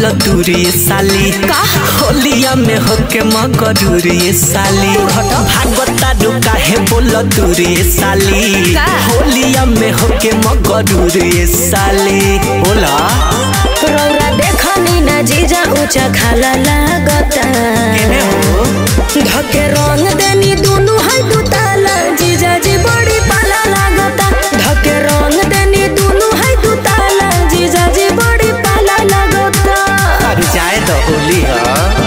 बोल दूरी साली होलिया में होके मगरूरी साली भागवता रुका है बोल दूरी साली का? होलिया में होके मगरूरी साली बोला रौरा देखनी ना जीजा ऊंचा खाला लागता केने हो धके रंग देनी दुनु है दुताला जीजा जी बड़ी पाला लागता धके रंग देनी दुनु है दुताला जीजा जी बड़ी पाला लागता अरे जाए तो होली है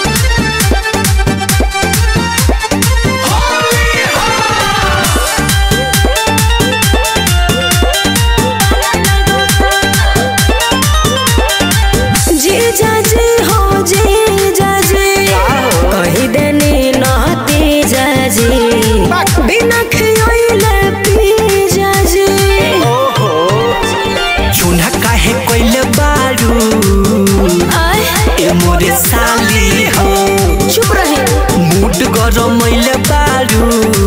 जीजा जी हो जीजा जी कही देनी नहती जाजी बिना खियोइले पी जाजी चूना काहे कोइले बारू आय ए मोरे साली हो चुप रही मूड गरमैले बारू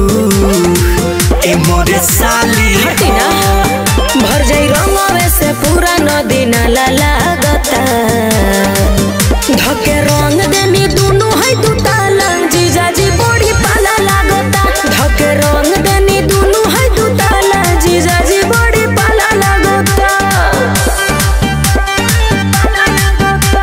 ए मोरे साली हटी ना भर जाई रंगवे से पूरा नदी नाला लागता धके रंग देनी दुनु है दुताला जीजा जी बड़ी पाला लागता धके रंग देनी दुनु है दुताला जीजा जी बड़ी पाला लागता पाला लागता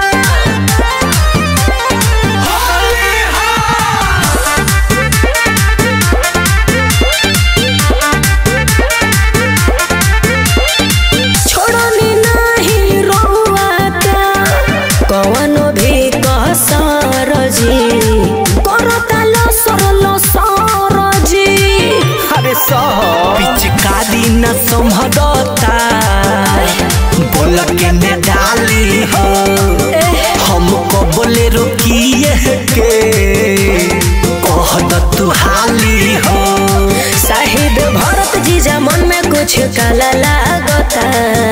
छोड़नी नहीं रोआता कवनो भी कसर जी करता लसर लसर जी अरे सह पिचकारी न संभरता बोल के ने डाली हो हमको बोले रोकिए के कह द तू हाली हो शाहिद भरत जीजा मन में कुछ काला लागता